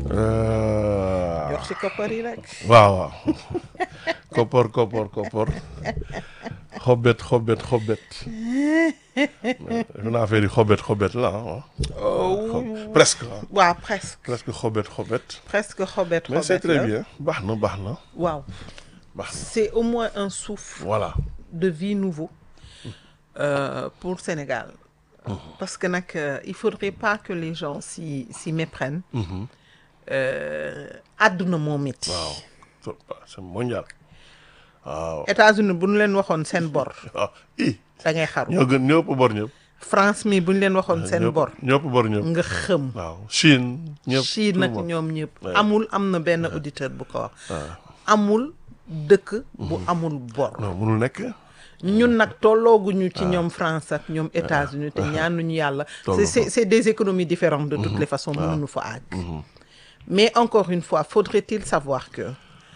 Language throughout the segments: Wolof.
Euh, jox ci koppar yi rek. waaw waaw koppor koppor koppor xobet xobet xobet defe naa affaire yi xobet xobet la ah. Xob- presque ah. waaw presque presque xobet xobet. presque xobet mais c'est xobet très la. bien baax na baax na waaw baax na c'est au moins un souffle voilà. de vie nouveau euh, pour Sénégal. Parce que nag euh, il faudrait pas que les gens s'y s'y méprennent. Euh, àdduna moo métti. waaw So- c'est mondial waaw États-Unis bu ñu leen waxoon seen bor ah i da ngay xaru. ñoo gën ñoo ëpp bor ñëpp. France mi bu ñu leen waxoon seen ñoo bor ñoo ëpp bor ñëpp. nga xëm. waaw Chine ñëpp. Chine tout le nag monde. ñoom ñëpp. Ouais. amul am na benn auditeur bu ko wax. amul dëkk bu amul bor. non mënul nekk. ñun nag tollooguñu ci ñoom France ak ñoom États-Unis te ñaanuñu yàlla. Tolloo c'est c'est fa. c'est des économies différentes de toutes les façons mënuñu fa àgg. mais encore une fois faudrait-il savoir que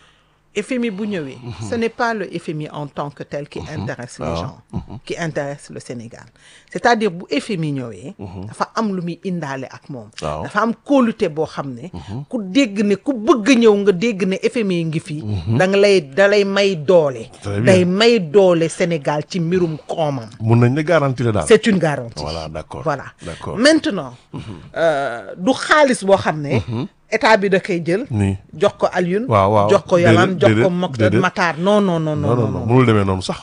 FMI bu ñëwee. ce n'est pas le FMI en tant que tel qui intéresse les gens. qui intéresse le Sénégal. c'est-à-dire bu FMI ñëwee. dafa am lu muy indaale ak moom. Waaw. dafa am kóolute boo xam ne. ku dégg ne ku bëgg ñëw nga dégg ne FMI ngi fi. da nga lay da lay may doole. Très bien. day may doole Sénégal ci mbirum koomam. mun nañ ne garantie la daal. c'est une garantie. voilà d'accord voilà d'accord maintenant euh, du xaalis boo xam ne. état bi da koy jël. nii jox ko Alioune. waaw waaw jox ko Yolande déedéet, jox ko déedéet, Mokhtar déedéet. Matar non non non non non non non mënul demee noonu sax.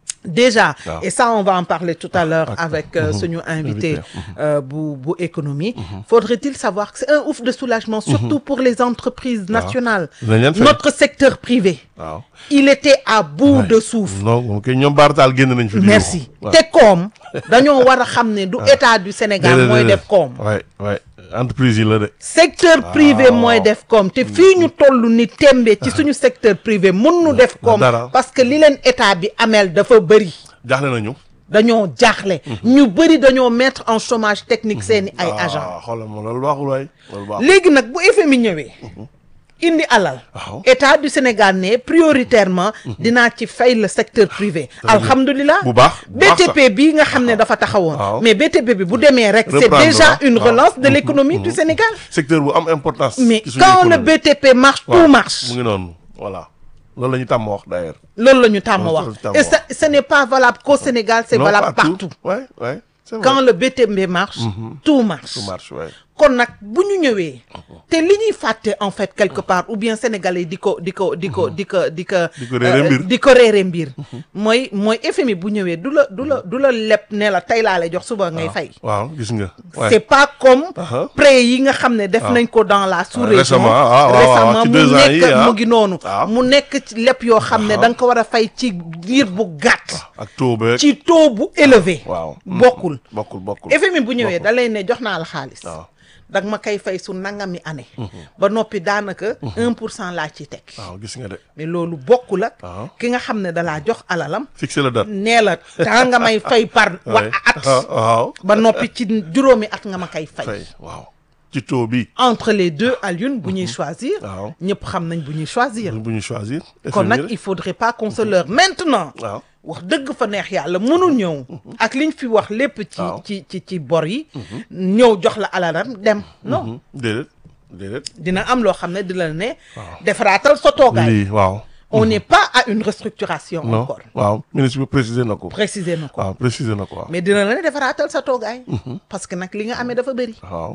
déjà Waaw. et ça on va en parler tout à l'heure ak- avec euh, suñu invité Invité, euh, bu bu économie faudrait-il savoir que c'est un ouf de soulagement surtout pour les entreprises nationales Dinañ leen fay. notre secteur privé waaw. il était à bout Ouais. de souffle non moom kay ñoom baartaal génn nañ fi. di merci yuuxu. waaw. te koom dañoo war a xam ne du état du Sénégal Déedéet, mooy déedéet. def koom waay waay entreprise yi la de. secteur privé Waaw. mooy def koom te fii ñu toll ni tembe ci suñu secteur privé mun nu def koom dara. parce que li leen état bi amel dafa bëri jaaxle nañu. dañoo jaaxle ñu bëri dañoo mettre en chômage technique seeni ay agent ah xoolal ma loolu baaxul waay. loolu baaxul. léegi nag bu FMI ñëwee indi alal Waaw. état du Sénégal ne prioritairement dinaa ci fay le secteur privé alhamdulilah Bu baax, bu baax BTP bii nga xam ne dafa taxawoon Waaw. mais BTP bi bu demee rek c'est Reprendre, déjà waaw. une Waaw. relance de l'économie du Sénégal secteur bu am importance. mais ci suñu quand le économie. BTP marche waaw, tout marche mu ngi noonu voilà loolu la ñu tàmm wax d'ailleurs. loolu la ñu tàmm Loolu wax la ñu tàmm et ça ce n'est pas valable qu'au Sénégal c'est Non, valable partout ouais ouais c'est vrai. quand le BTP marche tout marche tout marche ouais. kon nag bu ñu ñëwee te li ñuy fàtte en fait quelque part ou bien sénégalais di ko di ko di ko di ko di ko Di ko réere euh, mbir. di ko réere mbir mooy mooy FMI bu ñëwee du la du la du la leb ne la tey laa lay jox suba ngay fay waaw gis nga. ouais. c'est pas comme Uh-huh. prêt yi nga xam ne def nañ ko dans la sous-région récemment, ah, waaw, waaw, récemment ci mu deux ans yi, nekk ah. mu ngi noonu waaw. mu nekk ci lépp yoo xam ne da nga ko war a fay ci diir bu gàtt ak taux beeg. ci taux bu élevé waaw. bokkul bokkul bokkul. FMI bu ñëwee da lay ne jox naa la xaalis waaw. dag ma kay fay su nangami année ba noppi daanaka un pour cent laa ci teg waaw gis nga de. mais loolu bokkul ak waaw. ki nga xam ne dalaa jox alalam fixé la date. nee la temps nga may fay par wa Ouais. at Ah, waaw. ba noppi ci juróomi at nga ma kay fay fay waaw. ci taux bi. entre les deux Alioune bu ñuy choisir waaw. ñëpp xam nañ bu ñuy choisir bu ñu choisir. kon FMI nag rek. il faudrait pas qu'on se leurre maintenant waaw. wax dëgg fa neex yàlla mënul ñëw ak liñ fi wax lépp ci Waaw. ci ci ci bor yi ñëw jox la alalam dem non déedéet déedéet. dina am loo xam ne di la ne defaraatal sa toogaay lii waaw. on n'est pas à une restructuration non encore waaw ministre bi préciser na ko. préciser na ko waaw préciser na ko waaw. mais dina la ne defaraatal sa toogaay parce que nag li nga amee dafa bëri waaw.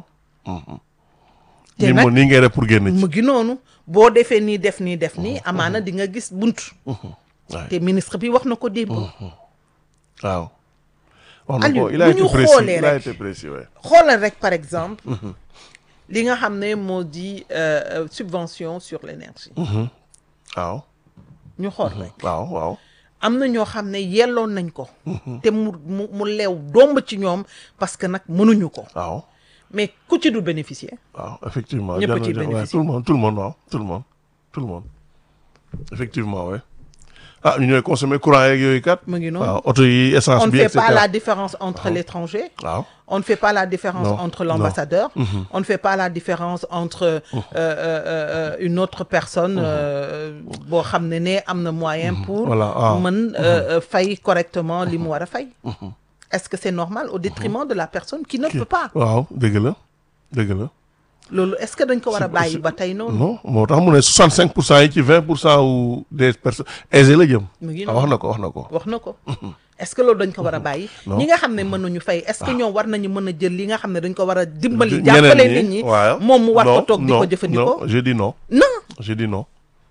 te nii nag moo nii ngay def pour génn ci. mu ngi noonu boo defee nii def nii def nii amaana di nga gis bunt waay te ministre bi wax na ko démb waaw. wax na Aliou, ko il a bu été ñu précis xoolee il a rek. été précis ouais. xoolal rek par exemple li nga xam ne moo di euh, euh, subvention sur l'énergie waaw ñu xool rek waaw waaw. am na ñoo xam ne yelloon nañ ko te mu mu mu leew domb ci ñoom parce que nag mënuñu ko waaw mais ku ci du bénéficier waaw effectivement. Ñëpp a jar na ciy jar- ouais, bénéficier. tout le monde tout le monde waaw tout le monde tout le monde effectivement ouais. ah ñu ñooy consommer courant yeeg yooyu kat. mu ngi noonu waaw oto yi essence on ne bi fait et cetera. pas la différence entre l'étranger waaw on ne fait pas la différence Non, entre non. l'ambassadeur on ne fait pas la différence entre euh, euh, euh, une autre personne euh, boo xam ne ne am na moyen pour Voilà, ah. mën euh, euh, fay correctement li mu war a fay est-ce que c'est normal au détriment de la personne qui ne peut pas waaw dëgg la dëgg la loolu est-ce que dañ ko war a C'est- bàyyi c'est- ba tey noonu non moo tax mu ne 65 pour cent yi ci 20 pour cent wu des personnes aisées la jëm. mu ngi ah noonu wax na ko wax na ko. wax na ko est-ce que loolu dañ ko war a bàyyi Non. ñi nga xam ne mënuñu fay est-ce que ñoom war nañu mën a jël li nga xam ne dañ ko war a dimbali ñeneen jàppale nit ñi waaw. moom mu war ko Non, toog di non, ko jëfandikoo non je dis non non je dis non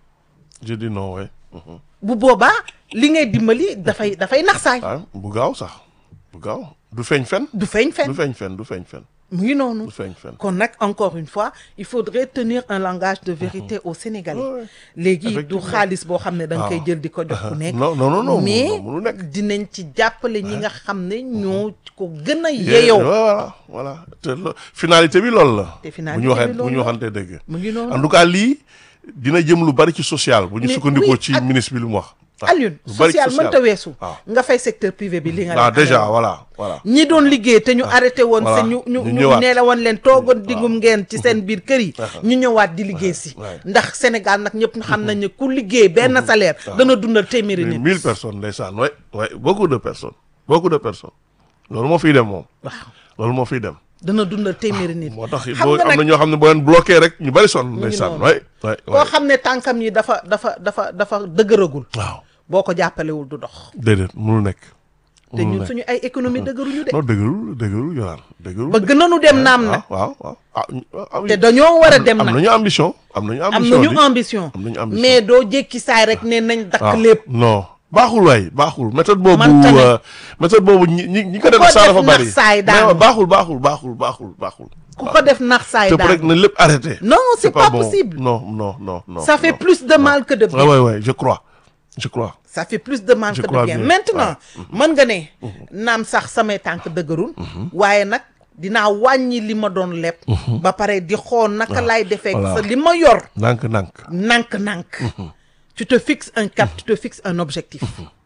je dis non ouais. Mhm. bu boobaa li ngay dimbali dafay dafay nax saay ah bu gaaw sax bu gaaw du feeñ fen. du feeñ du fen feeñ fen du feeñ fen mu ngi noonu du feeñ fen. kon nag encore une fois il faudrait tenir un langage de vérité aux Sénégalais Ouais, ouais. léegi du Effectivement. xaalis boo xam ne da nga koy Ah. jël di ko jox ku nekk non non non non mais mënu- mënu nekk. dinañ ci jàppale ñi nga xam ne ñoo ko gën a Yeah, yeyoo voilà voilà te lo- finalité bi loolu la. Te bu finalité ñu waxee bi bu loolu ñu la. waxante dëgg. mu ngi noonu en tout cas lii dina jëm lu bari ci social. bu ñu Mais sukkandikoo oui, ci ak- ministre bi lu mu wax. waaw, Alioune lu bari ci social mënta weesu waaw. nga fay secteur privé bi li nga ah leen déjà amee woon. voilà voilà. ñi doon liggéey te ñu arrêté woon Voilà. seen ñu ñu Ñu ñu ñëwaat. nee la woon leen toogoon diggum ngeen ci seen biir kër yi ñu ñëwaat di liggéey si ouais. ndax Sénégal nag ñëpp xam nañ ne ku liggéey benn salaire dana dundal téeméeri Mais nit mille personnes ndeysaan ouais ouais beaucoup de personnes beaucoup de personnes loolu moo fiy dem moom waaw loolu moo fiy dem. dana dundal téeméeri nit moo tax xam boo nga am na nag ñoo xam ne boo leen bloqué rek ñu bari sonn ndeysaan noonu. ouais ouais koo ouais. xam ne tànkam yi dafa dafa dafa dafa dëgëragul waaw boo ko jàppalewul du dox déedéet mënul nekk. te mënul ñun nekk. suñu ay économie dëgëruñu de non dëgërul dëgërul yoraan dëgërul. bëgg nañu dem naam waaw nag waaw waaw ah ñu- ah oui. te dañoo war a dem am nag nañu ambition am nañu am ambition nañu di. ambition am nañu ambition. mais doo jékki saay rek ne nañ dakk ah lépp non baaxul waay baaxul méthode boobu Manta ne. euh, méthode boobu ñi ñi ñi ko def ko saa def dafa bari nax saay mais daanu. baaxul baaxul baaxul baaxul baaxul ku ko def nax saay te rek daal na lépp arrêté non c'est pas bon. possible non non non non ça fait non. plus de mal que de bien ouais ouais ouais je crois je crois ça fait plus de mal Je que de crois bien bien. maintenant mën nga ne naam sax samay tànk dëgërul waaye nag dinaa wàññi li ma doon leb ba pare di xool naka lay defee Voilà. sa li ma yor ndànk ndànk nànk-nànk tu te fixes un cap tu te fixes un objectif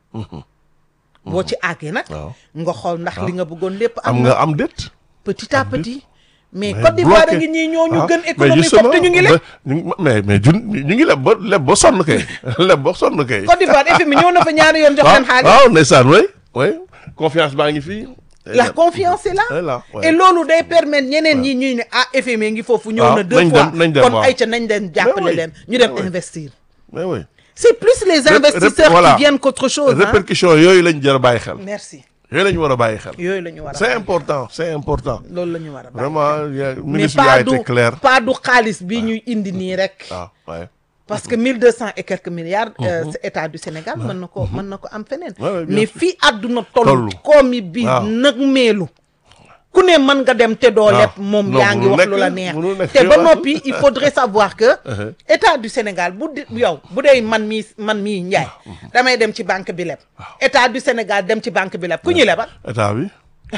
boo ci àggee nag waaw. nga xool ndax li nga bëggoon lépp am am nga na am déet petit à petit mais mais Côte d'Ivoire a bloqué. ngi ñii ñoo ñu Ah, gën mais économie justement, foofu te ñu ngi leb ba- ñu ngi- mais mais jun ñu ngi leb ba leb ba sonn kay leb ba sonn kay Côte d'Ivoire FMI ñëw na fa ñaari yoon jox waaw leen xaalis waaw ndeysaan way way confiance baa ngi fii la confiance est là est là ouais. et loolu day permettre ñeneen ñi ñuy ne ah FMI ngi foofu ñëw waaw, na deux nañ fois dem, nañ dem, kon waaw. ay ca nañ dem jàppale oui, leen ñu dem mais oui. investir mais oui c'est plus les Rép- investisseurs rép- voilà. qui viennent qu'autre chose hein. répercussions yooyu lañ jar a bàyyi xel merci yooyu la ñu war a bàyyi xel yooyu la ñu war a c'est bàyyi. important c'est important loolu la ñu war a bàyyi. vraiment y a- mais ministre bi a pas été du clair pas du xaalis bi ñuy indi nii rek waaw ouais parce que mille deux cent et quelques milliards euh, état du Sénégal mën na ko mën na ko am feneen Ouais, ouais, bien mais sûr. fii àdduna toll Toll. koomi bi Waaw. nag meelu ku ne mën nga dem te doo Waaw. leb moom Non, yaa ngi mënul wax lu nekk, la neex mënul nekk, te ba waaw. noppi il faudrait savoir que Uh-huh. état du Sénégal bu di yow bu dee man mii man mii njaay damay dem ci banque bi leb état du Sénégal dem ci banque bi leb ku ñuy lebal état bi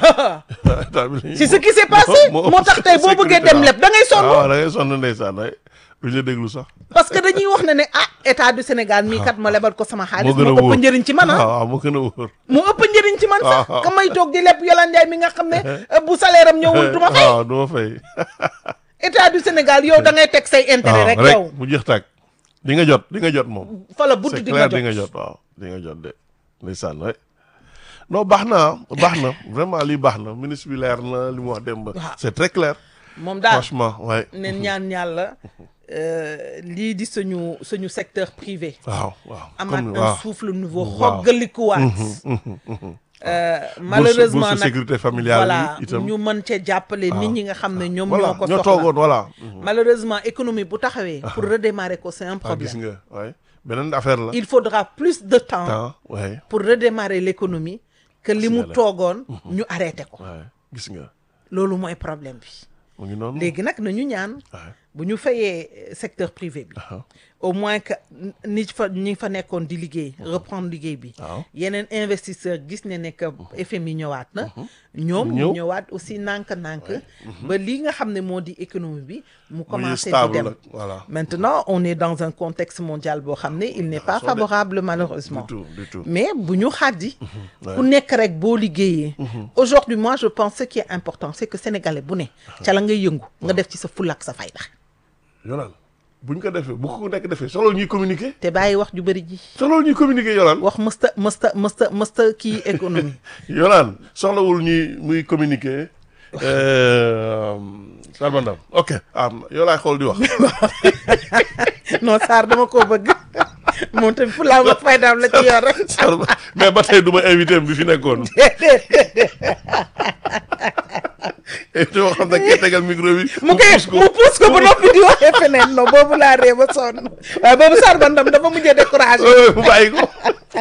état bi la ñuy- c'est ce qui s'est passé moo- moo tax tey boo bëggee sécurité, dem waaw. leb da ngay sonn waaw da ngay sonn ndeysaan ay duñ la déglu sax parce que dañuy wax ne ne ah état du Sénégal mii kat ma lebal ko sama xaalis moo gën a moo ëpp wóor njëriñ ci man ah waaw waaw moo gën a wóor mu ëpp njëriñ ci man sax waaw. ka may toog di leb Yolande Ndiaye mi nga xam ne euh, bu salaire am ñëwul du ma fay waaw du ma fay état du Sénégal yow da ngay teg say intérêt waaw rek rek yow mu jeex tàkk di nga jot di nga jot moom fa la butt c'est di nga clair di nga jot jot waaw di nga jot de ndeysaan waay non baax na baax na vraiment lii baax na ministre bi leer na li mu wax démb Waaw. c'est très clair moom daal franchement waay ne ñaan yàlla euh, lii di suñu suñu secteur privé waaw waaw amaat comme un waaw souffle nouveau Waaw. xoggalikuwaat Euh, malheureusement bourse nag sécurité familiale voilà bi itam. ñu mën cee jàppale nit ñi nga xam ne ñoom voilà ñoo ko ñoo soxla toogoon voilà malheureusement économie bu taxawee pour redémarrer ko c'est un ah gis problème nga waay beneen affaire la il faudra plus de temps temps waay pour redémarrer l'économie que li mu nga la. toogoon ñu arrêté ko waay gis nga loolu mooy problème bi mu ngi noonu léegi nag nañu ñaan waay bu ñu fayee euh, secteur privé bi ah au moins que ni fa ñi fa nekkoon di liggéey reprendre liggéey bi waaw yeneen investisseur gis ne ne que FMI ñëwaat na ñoom ñu Ñëw. ñëwaat aussi nànk-nànk ba lii nga xam ne moo di économie bi mu mu ngi commencé di stable dem nag voilà maintenant on est dans un contexte mondial boo xam ne il n'est pas soo de- favorable malheureusement du tout du tout mais bu ñu xaddi ouais. ku nekk rek boo liggéeyee aujourd'hui moi je pense ce qui est important c'est que sénégalais bu ne ca la ngay yëngu nga def ci sa fulla ak sa fayda Yolaan bu ñu ko defee bu ko nekk defee solo ñuy communiquer te bàyyi wax ju bëri ji solo ñuy communiquer Yolaan wax mësta mësta mësta mësta kii économie Yolaan soxlawul ñuy muy communiquer euh, Sarba Ndam ok ah yow laay xool di wax non Sarr dama koo bëgg moom tamit fu laa ma faydaam la ci yor rek Sarba mais ba tey du ma invité bi fi nekkoon invité boo xam ne kee tegal micro bi mu koy mu puus ko ba noppi di waxee feneen non boobu laa ree ba sonn waaye boobu Sarba Ndam dafa mujjee découragé Euh, mu bàyyi ko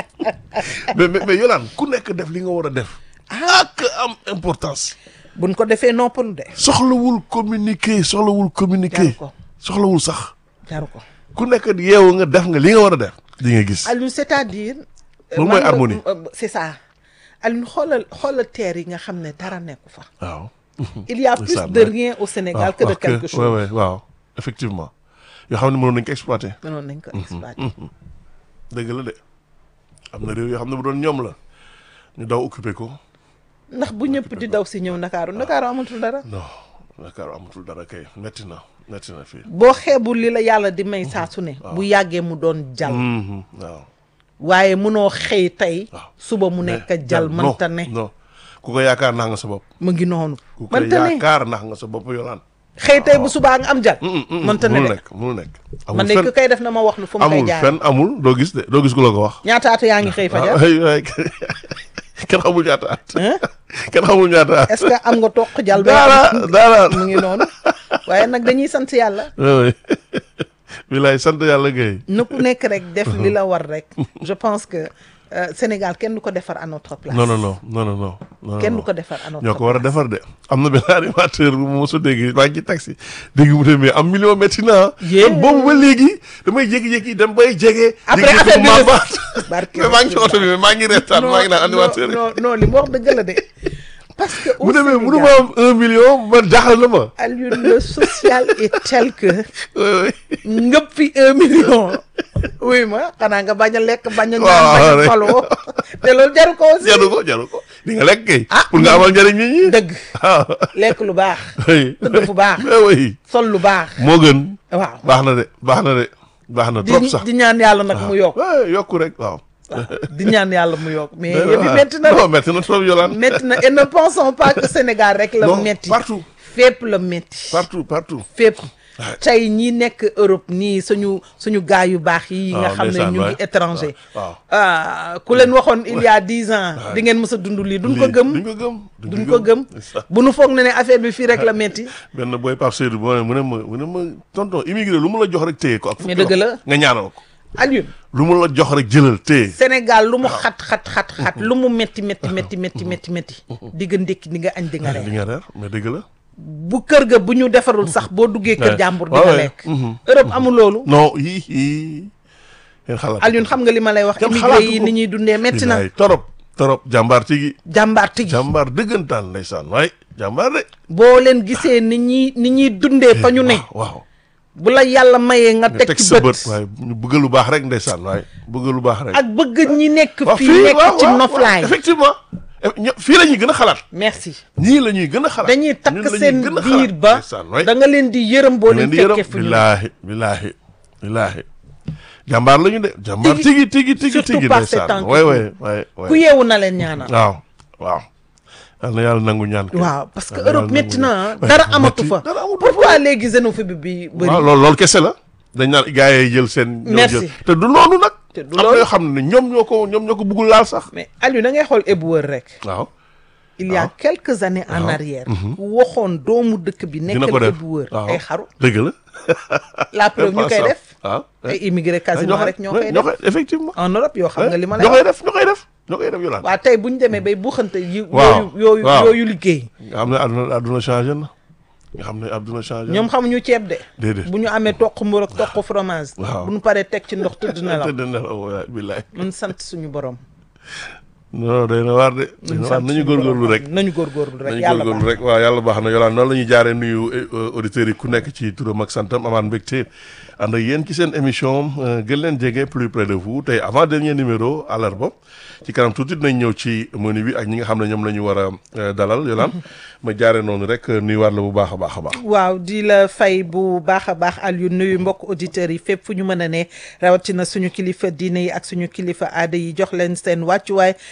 mais mais mais Yolande ku nekk def li nga war a def ak am importance buñ ko defee noppalu de soxlawul communiquer soxlawul communiquer Jaru ko. soxlawul sax jaru ko ku nekk yeewu nga def nga li nga war a def di nga gis Aliou c'est-à-dire euh, Loolu mooy man nga- harmonie. euh, c'est ça Aliou xoolal xoolal terre yi nga xam ne dara nekku fa waaw il y a plus ça, de ouais. rien au Sénégal que de quelque chose ouais, ouais, waaw effectivement yoo xam ne mënoon nañ ko exploiter mënoon nañ ko exploiter dëgg la de am na réew yoo xam ne bu doon ñoom la ñu daw occuper ko ndax bu ñëpp di daw si ñëw Ndakaaru Ndakaaru amatul dara non Dakar amatul dara kay metti na metti na fii boo xeebul li la yàlla di may saa su ne bu yàggee mu doon jal Mhm, waaw waaye munoo xëy tey Waaw. suba mu nekk jal non, mënta ne non ku ko yaakaar nax nga sa bopp mu ngi noonu ku ko mënta ne yaakaar nax nga sa bopp yolaan xëy tey bu subaa nga am jal mënta ne mënul de nekk mënul nekk man de ku koy def na ma wax lu fu mu koy amul jaar fenn amul doo gis de doo gis ku la ko wax ñaataatu yaa ngi xëy fajar ay ay kenn xamul ñaata at Hein? kenn xamul ñaata at est-ce que am nga toq jal ba dara dara mu ngi noonu waaye nag dañuy sant yàlla oui bilaay sant yàlla gay na ku nekk rek def li la war rek je pense que euh, Sénégal kenn du ko defar à notre place non non non non non non non kenn non. du ko defar à notre ñoo ko war a defar de am na benn animateur bu ma mos a dégg maa ngi ci taxi dégg mu ne mais am million métti na Yeah. man boobu ba léegi damay jékki-jékki dem bay jege. Après jékki-jékki affaire bi mu nga- màmbaat. Barke mais maa ngi ci oto bi mais maa ngi reetaan maa ngi naan animateur yi. non non li mu wax dëgg la de parce que au mu ne mais Sénégal, mënu ma am un million man jaaxal na ma. Alioune le social est tel que oui oui. ngëp fi un million oui ma xanaa nga bañ a lekk bañ a Waaw, naan bañ a rek. faloo te loolu jaru ko aussi jaru ko jaru ko di nga lekk kay. Ah, pour nga amal njëriñ nit ñi. dëgg ah lekk lu baax oui. tëdd fu baax mais oui sol lu baax moo gën. waaw baax na de baax na de baax na di trop sax. di ñaan yàlla nag mu yokk waaw yokku rek waaw. di ñaan yàlla mu yokk mais Ouais, yëf yi ouais. métti na non de métti na trop Yolande. métti na et ne pensons pas que Sénégal rek la non métti partout fépp la métti partout partout. fépp tey ñi nekk Europe nii suñu suñu gaay yu baax yi nga waaw, xam ne ndeysaan, ñu ngi waay. étranger waaw. ah ku leen waxoon il y a dix ans di ngeen mës a dund lii duñ ko Lii, gëm duñ ko gëm. duñ ko gëm ndeysaan. bu nu foog ne ne affaire bi fii rek la métti benn booy Pape Seydou boo ne mu ne ma mu ne ma tonton immigré lu mu la jox rek téye ko. ak Mais fukki dëgg la. loxo nga ñaanal ko. Alioune lu mu la jox rek jëlal téye. Sénégal lu mu xat xat xat xat lu mu métti métti métti métti métti métti di nga ndékki di nga añ di nga di reer nga reer mais dëgg la. bu kër ga bu ñu defarul sax boo duggee kër Ouais. jàmbur di Ouais, nga ouais. lekk Mhm. Europe amul loolu non yii yii. ngeen xalaat. Alioune xam nga li ma lay wax Kenn immigré xalaatu yi ko. ni ñuy dundee métti na Bilaay, torop torop jàmbaar tigi jàmbaar tigi jàmbaar dëggantaan ndeysaan waay jàmbaar de. boo leen gisee ni ñuy ni ñuy dundee fa ñu ne waaw. bu la yàlla mayee nga nga teg ci sa bët bët waaye ñu bëgg lu baax rek ndeysaan waaye bëgg lu baax rek. ak bëgg ñi nekk waaw fii nekk waaw, ci waaw, noflaay effectivement Eh, ño- fii la ñuy gën a xalaat. merci ñii la ñuy gën a xalaat. dañuy takk ñun la ñuy seen gën a biir xalaat. ba ndeysaan, waay. da nga leen di yërëm boo leen leen di yërëm fekkee fu ñu ne billaahi billaahi billaahi jàmbaar la ñu de jàmbaar Tigi- tigi tigi tigi surtout tigi par ces ndeysaan temps qui waay courent. waay waay ku waay yeewu na leen ñaanal waaw waaw yal na yàlla nangu ñaan kay. waaw parce que Yal na Europe yàlla métti nangu na ñaan. ah dara Ouais, amatu métti, fa dara amatu pourquoi léegi xénophobie bi bëri waaw loolu loolu kese la dañ naan gars yi jël seen ñoo Merci. jël te du loolu nag Te du am na loolu. yoo xam ne ñoom ñoo ko ñoom ñoo ko bëggul laal sax mais Aliou da ngay xool éboueur rek waaw il y a Waaw. quelques années en arrière ku waxoon doomu dëkk bi dina ko nekkal def éboueur waaw ay xaru dëgg la la preuve ñu koy def waaw ay immigré quasiment rek ñoo koy ñoo def koy effectivement en Europe yoo xam nga li ma lay ñoo wax koy def ñoo koy def ñoo koy def yolaan waa tey bu ñu demee bay buuxante yi Waaw, yooyu yooyu waaw. yooyu liggéey nga xam ne àdduna àdduna changé na nga xam ne àdduna changé ñoom xamuñu ceeb de déedéet bu ñu amee toq mburu ak toq fromage Waaw. bu ñu paree teg ci ndox tëdd na la tëdd na la waay billaay mun sant suñu borom non day na waar de day na waar nañu góorgóorlu rek nañu góorgóorlu rek nañu yàlla góorgóorlu baax rek waaw yàlla baax na yolaan noonu la ñuy jaaree nuyu eh, auditeurs yi ku nekk ci turam ak santam amaan mbégte ànd ak yéen ci seen émission euh, gën leen jege plus près de vous tey avant dernier numéro àllarba ci kanam tuuti dinañ ñëw ci menu bi ak ñi nga xam ne ñoom la ñu war a euh, dalal yolaan ma jaaree noonu rek nuyuwaat la bu baax a baax a baax waaw di la fay bu baax a baax Aliou nuyu mbokk auditeurs yi fépp fu ñu mën a ne rawatina suñu kilifa diine yi ak suñu kilifa aada yi jox leen seen wàccuwaay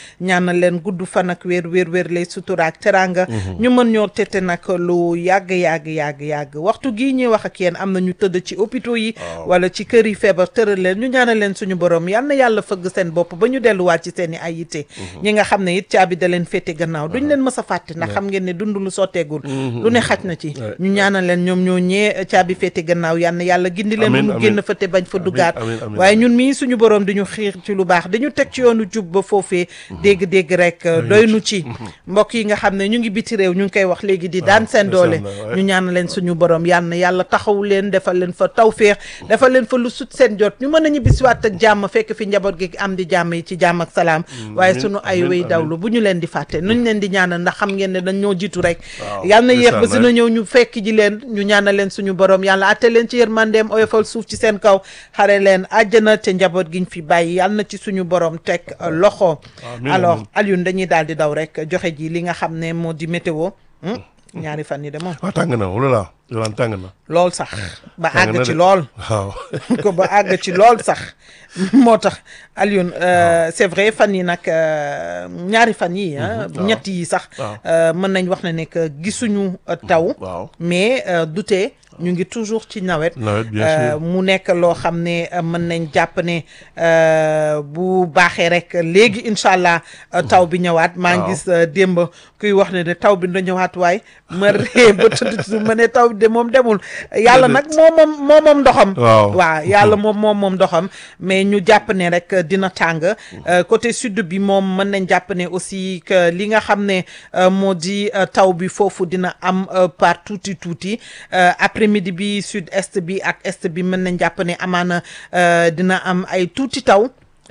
ñaanal leen gudd fan ak wér wér wér lay sutura ak teranga ñu mën ñoo tete nag lu yàgg yàgg yàgg yàgg waxtu gii ñuy wax ak yéen am na ñu tëdd ci hôpitaux yi wala ci kër yi feebar tëral leen ñu ñaanal leen suñu borom yal na yàlla fëgg seen bopp ba ñu delluwaat ci seen i ay yitte ñi nga xam ne it caabi da leen féete gannaaw duñ leen mës a fàtte ndax xam ngeen ne dund lu sotteegul lu ne xaj na ci ñu ñaanal leen ñoom ñoo ñee caabi féete gannaaw yal na yàlla gindi leen bu Amiin, ñu amiin. génn fa te bañ fa duggaat amiin, amiin. waaye ñun mii suñu borom di ñu xiir ci lu baax dañu teg ci yoonu jub ba foofee dégg-dégg rek doy nu ci mbokk yi nga xam ne ñu ngi biti réew ñu ngi koy wax léegi di daan seen doole ndeysaan la, ñu ñaan leen suñu borom yal na yàlla taxaw leen defal leen fa tawféex defal leen fa lu sut seen jot ñu mën a ñibbisiwaat ak jàmm fekk fi njaboot gi am di jàmm yi ci jàmm ak salaam waaye amiin, suñu ay amiin, wéy amiin. dawlu bu ñu leen di fàtte nuñ leen di ñaanal ndax xam ngeen ne dañ ñoo jiitu rek Waaw, yal na yéex ba ndeysaan, sina ñëw ñu fekk ji leen ñu ñaanal leen suñu borom yàlla atte leen ci yërmandeem oyofal suuf ci seen kaw xare leen àjjana te njaboot giñ fi bàyyi yal na ci suñu borom teg euh, loxo Amiin, alors amiin. Alioune dañuy daal di daw rek joxe ji li nga xam ne moo di météo hmm? ñaari fan yi de moom waaw tàng na wala laa yolaan tàng na lool sax ba tàng na àgg ci de. lool waaw ko ba àgg ci lool sax moo tax Alioune euh, c'est vrai fan yi nag euh, ñaari fan yi ah waaw. ñett yi sax waaw. euh, mën nañ wax ne ne que gisuñu euh, taw waaw mais euh, dute ñu ngi toujours ci nawet nawet bien Euh, sûr mu nekk loo xam ne euh, mën nañ jàpp ne euh, bu baaxee rek léegi incha allah euh, taw bi ñëwaat maa ngi Waaw. gis euh, démb kuy wax ne ne taw bi na ñëwaat waaye ma ree ba tëdd ci suuf ma ne taw bi de moom demul yàlla nag moo moom moo moom ndoxam Waaw. waaw yàlla moom moom moom ndoxam mais ñu jàpp ne rek euh, dina tàng Euh, côté sud bi moom mën nañ jàpp ne aussi que li nga xam ne euh, moo di euh, taw bi foofu dina am euh, par tuuti tuuti Euh, après midi bi sud est bi ak est bi mën nañ jàpp ne amaana euh, dina am ay tuuti taw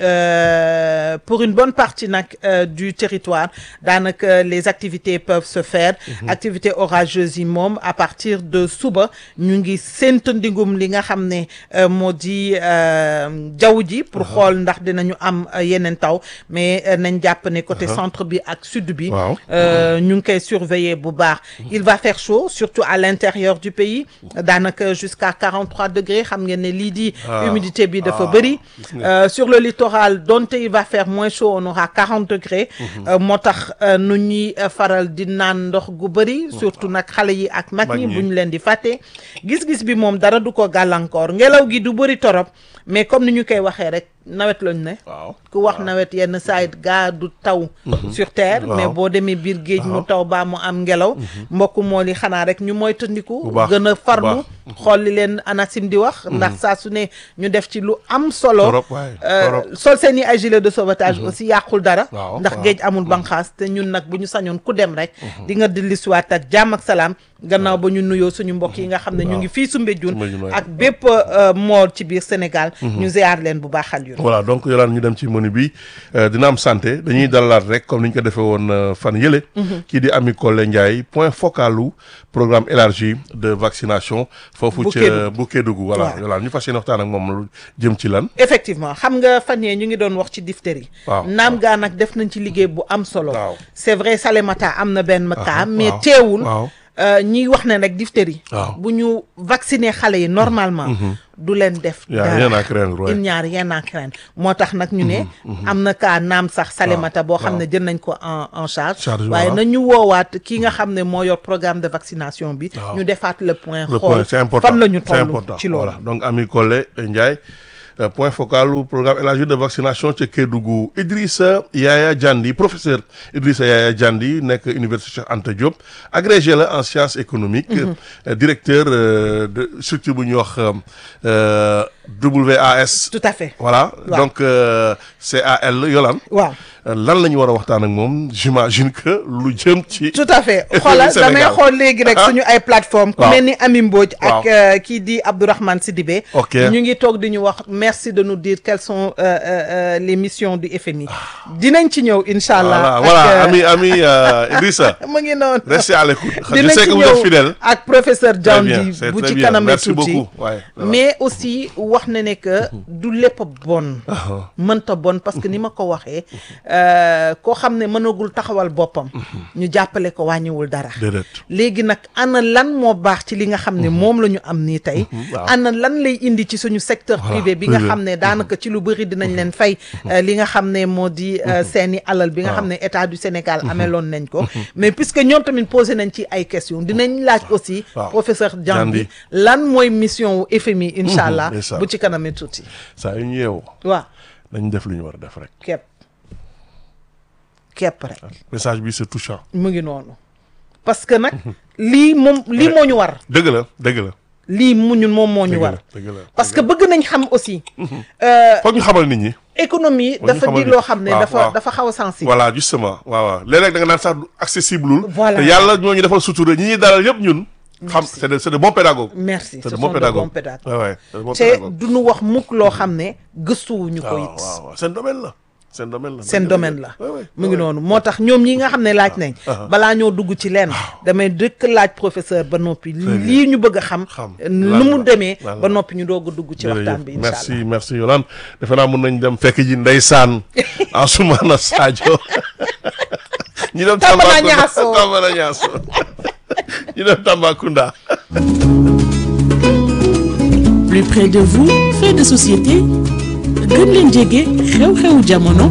Euh, pour une bonne partie nag euh, du territoire daanaka les activités peuvent se faire activités orageuses yi moom à partir de suba ñu ngi sént ndigum li nga xam ne euh, moo di euh, jaww ji pour xool ndax dinañu am euh, yeneen taw mais euh, nañ jàpp ne côté centre bi ak sud bi Waaw. euh, ñu ngi koy surveiller bu baax il va faire chaud surtout à l'intérieur du pays daanaka jusqu'à 43 degrés xam ngeen ne lii di Ah. humidité bi dafa Ah. bëri Gis nga. Euh, sur le littoral donte il va faire moins chaud on aura 40 degrés euh, moo tax euh, nu ñuy euh, faral di naan ndox gu bëri surtout nag xale yi ak mag Mag ñi ñi. bu ñu leen di fàtte gis-gis bi moom dara du ko gàllankoor ngelaw gi du bëri torop mais comme ni ñu koy waxee rek nawet lañu ne waaw ku wax nawet yenn saa it gaa du taw sur terre Waaw. mais boo demee biir géej mu Waaw. taw baa mu am ngelaw mbokk moo li xanaa rek ñu moytandiku Bu baax, gën a bu farlu baax. xool li leen ANACIM di wax ndax saa su ne ñu def ci lu am solo Torop waay, Euh, torop. sol seen i ay gilet de sauvetage aussi yàqul dara Waaw, ndax waaw. géej amul banqaas te ñun nag bu ñu sañoon ku dem rek di nga dellusiwaat ak jàmm ak salaam gannaaw ba ñu nuyoo suñu mbokk yi nga xam ne ñu ngi fii Soumbédioune Soumbédioune, waay. ak bépp euh, mool ci biir Sénégal ñu ziar leen bu baaxal yu voilà donc yolaan ñu dem ci menu bi euh, dina am santé dañuy dalalaat rek comme ni ñu ko defee woon euh, fan yële kii di Ami Collé Ndiaye point focalu programme élargi de vaccination foofu Bu ca Kédougou. bu Kédougou voilà Waaw. yolaan ñu fas yéene waxtaan ak moom lu jëm ci lan effectivement xam nga fan yee ñu ngi doon wax ci diphtérie Waaw, naam gaa nag def nañ ci liggéey bu am solo Waaw. c'est vrai Salémata am na benn cas Ah, mais waaw, teewul waaw. euh, ñiy wax ne rek diphtérie Waaw. bu ñu vacciner xale yi normalement du leen def Y a rien à craindre, ouais. il n'y a rien à craindre moo tax nag ñu ne am na cas naam sax Salémata boo xam ne jël nañ ko en en charge Charge, waaye waaw. nañu woowaat ki nga xam ne moo yor programme de vaccination bi Waaw. ñu defaat le point le point xool c'est important fan la ñu c'est toll important ci loolu voilà donc Ami Collé Ndiaye euh, point focal au programme élargi de vaccination ca Kédougou Idrissa Yaya Diandi professeur Idrissa Yaya Diandi nekk université Cheikh Anta Diop agrégé la en sciences économiques euh, directeur euh, de structure bu ñuy wax euh, euh, WAS tout à fait voilà Waaw. donc euh, CAL Yolaan waaw euh, lan la ñu war a waxtaan ak moom j'imagine que lu jëm ci tout à fait xoolal Sénégal. damay xool léegi rek Ah. suñu ay plateforme ku Waaw. mel ni Ami Mbodj ak Waaw. euh, kii di Abdourahmane Sidibé Ok. ñu ngi toog di ñu wax merci de nous dire quelles sont euh, euh, euh, les missions du FMI dinañ ci ñëw incha allah voilà voilà ak, ami ami euh, Idrissa euh, mu ngi noonu restez à l'écoute je dinañ sais ci que vous êtes ñëw fidèle ak professeur Très bien, Diandi c'est bu très ci bien. kanamee Merci tuuti beaucoup. Ouais, voilà. mais aussi wax ne ne que du lépp bon mënta bon parce que ni ma ko waxee euh, koo xam ne mënagul taxawal boppam ñu jàppale ko wàññiwul dara déedéet léegi nag ana lan moo baax ci li nga xam ne moom la ñu am nii tey waaw. ana lan lay indi ci suñu secteur Voilà, privé bi nga privé. xam ne daanaka ci lu bëri dinañ leen fay euh, li nga xam ne moo di euh, seeni alal bi nga xam ne état du Sénégal ameloon nañ ko mais puisque ñoom tamit posé nañ ci ay questions dinañ laaj aussi waaw. professeur Diambi Diambi. lan mooy mission wu FMI incha allah ndeysaan. bu ci kanamee tuuti saa yu ñu yeewoo waaw dañ def lu ñu war a def rek kepp kepp rek message bi c'est touchant mu ngi noonu parce que nag lii moom lii moo ñu war dëgg la dëgg la lii mu ñun moom moo ñu dëgg war la dëgg la parce que bëgg nañ xam aussi euh, foog ñu xamal nit ñi économie ñu dafa xamal di ni- loo xam ne waaw, dafa waaw. dafa xaw a sensible voilà justement waaw waaw léeg-léeg da nga naan sax du accessible lul Voilà. te yàlla ñoo ñu defal sutura ñi ñuy dalal yëpp ñun xam c'est de c'est de bons pédagogues merci c'est ce de sont bons de pédagogues bons pédagogues ouais, ouais, c'est de bons te pédagogues du ñu wax mukk loo xam ne gëstuwuñu ko waaw it waaw waaw seen domaine la seen domaine la seen domaine la Ouais, ouais, mu ngi ouais. noonu moo tax ñoom ñi nga xam ne laaj nañ balaa ñoo dugg ci leen damay dëkk laaj professeur ba noppi lii ñu bëgg a xam Xam. nu Lan mu la. demee Lan ba la. noppi ñu doog a dugg ci waxtaan bi incha merci allah merci Yolande defe naa mun nañ dem fekk ji ndeysaan Ansoumana Sadio ñu dem Tamba Tambacounda Niasso. Tamba Niasso ñu dem Tambacounda plus près de vous fait de société gën leen jege xew-xewu jamono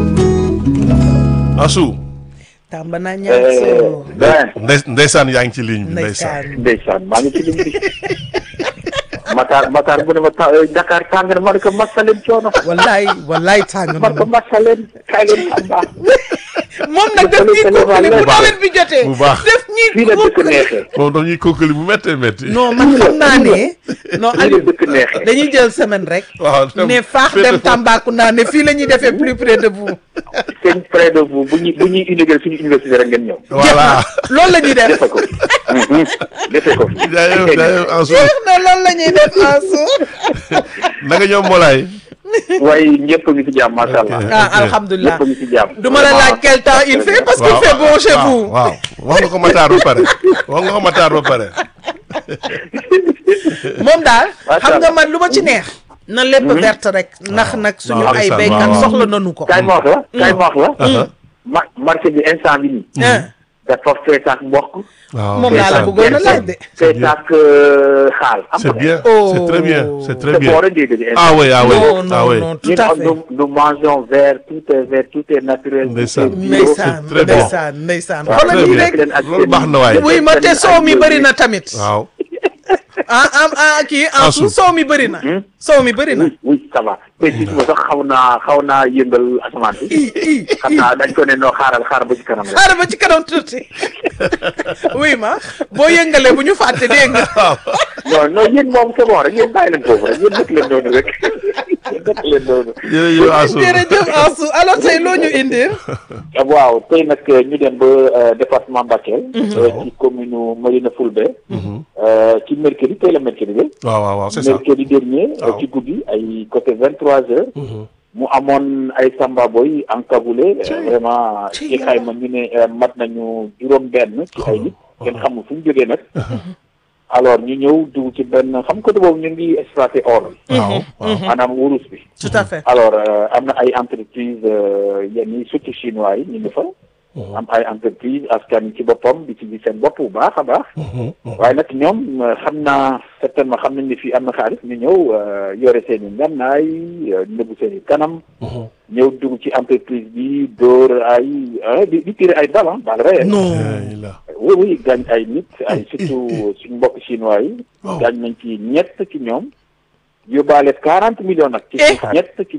Ansou tàmba naa ñaaso ben ndey ndeysaan yaa ngi ci ligne bi ndeysaan ndeysaan ndeysaan maa ngi ci lim bi Matar Matar bu ne ma ta Dakar tàng na ma ne ko masaleen coono wallaay wallaay tàng ma ne ko na masaleen kaay leen Tamba moom nag def ñuy kookali bu nawet bi jotee Bu baax. def ñuy fii la dëkk kookali neexee moom daf ñuy kookali bu méttee métti non man xam naa ne non fii la Aliou dëkk neexee dañuy jël semaine rek waaw dem ne faax dem Tambacounda ne fii la ñuy defee plus près de vous seen près de vous bu ñuy bu ñuy inaugurer suñu université rek ngeen ñëw voilà loolu la ñuy def defe ko Mhm. defe ko jaayëf jaayëf Ansou jeex na loolu la ñuy def Ansou na nga ñoom Molaay waaye ñëpp ngi ci jàmm macha allah ah alhamdulilah ñëpp ngi ci jàmm du ma la laaj quel temps il fait parce qu'il fait bon chez waaw vous waaw wax nga ko Matar ba pare wax nga ko Matar ba pare moom daal Macha xam nga Allah. man lu ma ci neex na lépp verte rek ndax nag suñu waaw, ay ndeysaan, béykat waaw, waaw. soxla nañu ko kaay ma wax la kaay ma wax la Uh-huh. ma marché bi instant bi nii ah dafa fees ak mboq waaw moom laa la ndeysaan. bëggoon a laaj de fees ak xaal am c'est bien Oh. c'est très bien c'est très c'est bien bon rek dégg nga ah oui ah oui non ah non oui non tout ñun à am fait nous, nous mangeons vert tout est vert tout est naturel tout Ndeysaan. est bio. ndeysaan c'est très bon. ndeysaan ndeysaan waaw xoolal très lii bien. rek leen ak loolu seen- baax na waay. oui ma te seen soow mi ak bëri na yooyu. tamit waaw ah ah ah kii en Ansou. sous soow mi bëri na soow mi bëri na oui oui ça va te gis nga sax xaw naa xaw naa yëngal asamaan bi i i xam naa dañ ko ne noo xaaral xaaral ba ci kanam rek xaaral ba ci kanam tuuti oui ma boo yëngalee bu ñu fàtte dégg nga non non yéen moom c'est bon rek yéen bàyyi leen foofu rek yéen dëkk leen noonu rek yéen dëkk leen noonu jërëjëf Ansou jërëjëf Ansou alors tey loo ñu indil waaw tey nag ñu dem ba euh, département Bakel euh, ci commune Marina Fulbe euh, ci mercredi tey la mercredi bi waaw waaw waaw c'est ça mercredi dernier euh, Waaw. ci guddi ay côté vingt trois heures mu amoon ay samba boy encagoulé euh, vraiment Ci ci xayma ñu ne euh, mat nañu juróom benn ci ay nit kenn xamul fu ñu jógee nag alors ñu ñëw dugg ci benn xam côté boobu ñu ngi exploité or bi waaw waaw maanaam wurus bi tout à fait alors euh, am na ay entreprise euh, yenn yi surtout chinois yi ñu ngi fa am ay entreprise askan ci boppam di ci gis seen bopp bu baax a baax waaye nag ñoom euh, xam naa certainement xam nañ ni fii am na xaalis ñu ñëw euh, yore seen i ngannaay euh, nëbbu seen i kanam ñëw dugg ci entreprise bi dóor ay ah, di di tirer ay bal ah bal réel non Eh, la oui oui gaañ ay nit ay surtout suñ mbokk chinois yi Waaw. gaañ nañ ci ñett ci ñoom yóbbaale quarante millions nag ci Eh. ñett ci